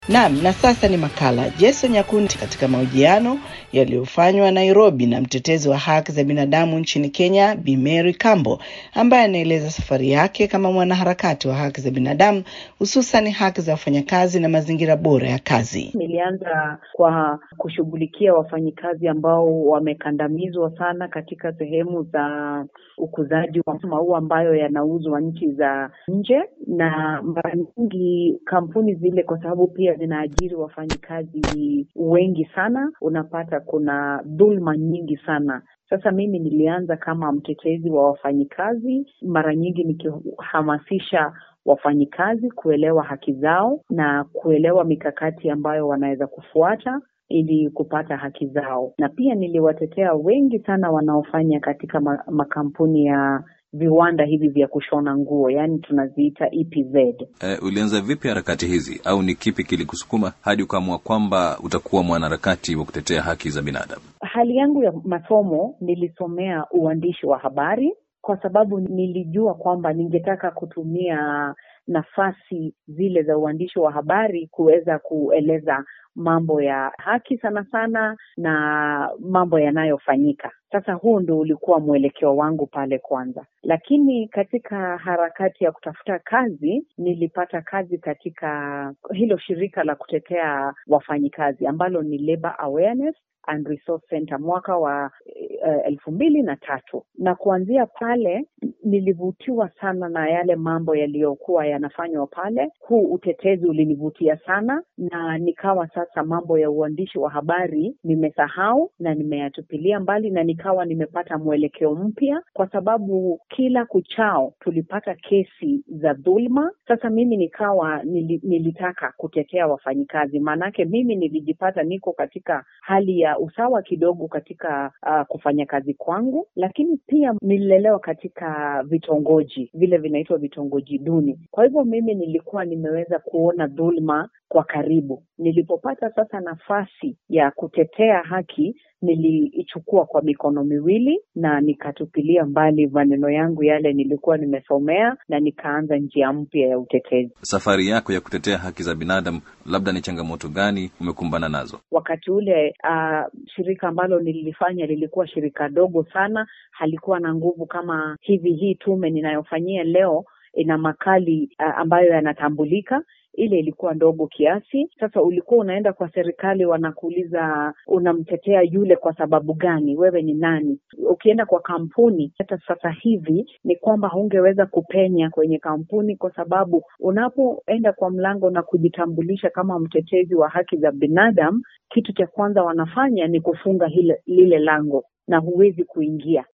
Naam, na sasa ni makala Jason Nyakundi katika mahojiano yaliyofanywa Nairobi na mtetezi wa haki za binadamu nchini Kenya, Bi Mary Kambo, ambaye anaeleza safari yake kama mwanaharakati wa haki za binadamu, hususan haki za wafanyakazi na mazingira bora ya kazi. Nilianza kwa kushughulikia wafanyikazi ambao wamekandamizwa sana katika sehemu za ukuzaji wa maua ambayo yanauzwa nchi za nje, na mara nyingi kampuni zile, kwa sababu pia zinaajiri wafanyikazi wengi sana, unapata kuna dhulma nyingi sana. Sasa mimi nilianza kama mtetezi wa wafanyikazi, mara nyingi nikihamasisha wafanyikazi kuelewa haki zao na kuelewa mikakati ambayo wanaweza kufuata ili kupata haki zao, na pia niliwatetea wengi sana wanaofanya katika makampuni ya viwanda hivi vya kushona nguo, yaani tunaziita EPZ. E, ulianza vipi harakati hizi au ni kipi kilikusukuma hadi ukaamua kwamba utakuwa mwanaharakati wa kutetea haki za binadamu? Hali yangu ya masomo, nilisomea uandishi wa habari kwa sababu nilijua kwamba ningetaka kutumia nafasi zile za uandishi wa habari kuweza kueleza mambo ya haki sana sana na mambo yanayofanyika. Sasa huu ndo ulikuwa mwelekeo wangu pale kwanza, lakini katika harakati ya kutafuta kazi nilipata kazi katika hilo shirika la kutetea wafanyikazi ambalo ni Labor Awareness and Resource Center mwaka wa uh, elfu mbili na tatu na kuanzia pale nilivutiwa sana na yale mambo yaliyokuwa yanafanywa pale. Huu utetezi ulinivutia sana, na nikawa sasa mambo ya uandishi wa habari nimesahau na nimeyatupilia mbali, na nikawa nimepata mwelekeo mpya, kwa sababu kila kuchao tulipata kesi za dhulma. Sasa mimi nikawa nili, nilitaka kutetea wafanyikazi, maanake mimi nilijipata niko katika hali ya usawa kidogo katika uh, kufanya kazi kwangu, lakini pia nililelewa katika vitongoji vile vinaitwa vitongoji duni. Kwa hivyo mimi nilikuwa nimeweza kuona dhulma kwa karibu. Nilipopata sasa nafasi ya kutetea haki, niliichukua kwa mikono miwili na nikatupilia mbali maneno yangu yale nilikuwa nimesomea na nikaanza njia mpya ya utetezi. Safari yako ya kutetea haki za binadamu, labda ni changamoto gani umekumbana nazo? Wakati ule uh, shirika ambalo nililifanya lilikuwa shirika dogo sana, halikuwa na nguvu kama hivi. Hii tume ninayofanyia leo ina makali uh, ambayo yanatambulika ile ilikuwa ndogo kiasi. Sasa ulikuwa unaenda kwa serikali, wanakuuliza unamtetea yule kwa sababu gani? Wewe ni nani? Ukienda kwa kampuni, hata sasa hivi ni kwamba hungeweza kupenya kwenye kampuni, kwa sababu unapoenda kwa mlango na kujitambulisha kama mtetezi wa haki za binadamu, kitu cha kwanza wanafanya ni kufunga hile, lile lango na huwezi kuingia.